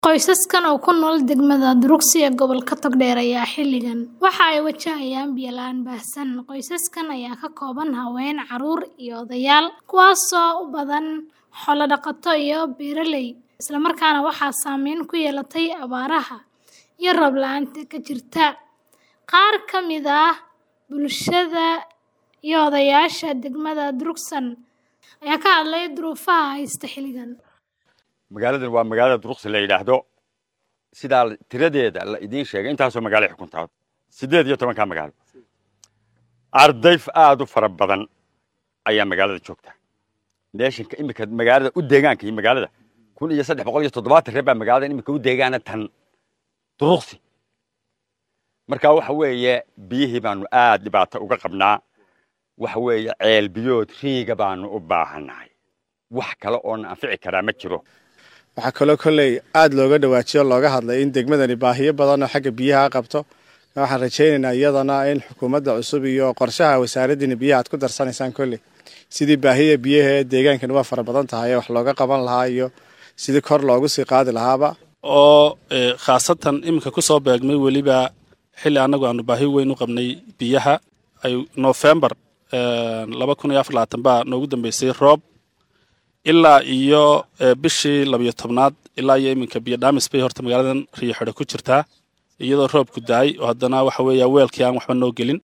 Qoysaskan oo ku nool degmada Druksi ee gobolka Togdheer ayaa xilligan waxa ay wajahayaan biyo la'aan baahsan. Qoysaskan ayaa ka kooban haween, carruur iyo odayaal, kuwaasoo u badan xoolo dhaqato iyo beeraley, isla markaana waxaa saameyn ku yeelatay abaaraha iyo roob la'aanta ka jirta. Qaar ka mid ah bulshada iyo odayaasha degmada Druksi ayaa ka hadlay duruufaha haysta xilligan. magaaladan waa magaalada duruqsi la yidhaahdo sidaa tiradeeda la idiin sheegay intaasoo magaalo ay xukuntaa siddeed iyo tobankaa magaalo arday aad u fara badan ayaa magaalada joogta meeshanka iminka magaalada u deegaanka iyo magaalada kun iyo saddex boqol iyo toddobaatan reer baa magaalada iminka u deegaana tan duruqsi marka waxa weeye biyihii baanu aad dhibaato uga qabnaa waxa weeye ceel biyood riiga baanu u baahannahay wax kale oona anfici karaa ma jiro waxaa kaloo kolley aada looga dhawaajiyo looga hadlay in degmadani baahiyo badan oo xagga biyaha qabto waxaan rajaynaynaa iyadana in xukuumadda cusub iyo qorshaha wasaaraddiina biyaha aad ku darsanaysaan kolley sidii baahida biyaha ee deegaankani waa fara badan tahay wax looga qaban lahaa iyo sidii kor loogu sii qaadi lahaaba oo khaasatan iminka ku soo beegmay weliba xilli annagu aanu baahi weyn u qabnay biyaha ay nofembar laba kun iyo afar labaatan baa noogu dambeysay roob ilaa iyo bishii labiyo tobnaad ilaa iyo iminka biyo dhaamis bay horta magaaladan riyo xidho ku jirtaa iyadoo roobku daay oo haddana waxa weeya weelkii aan waxba noo gelin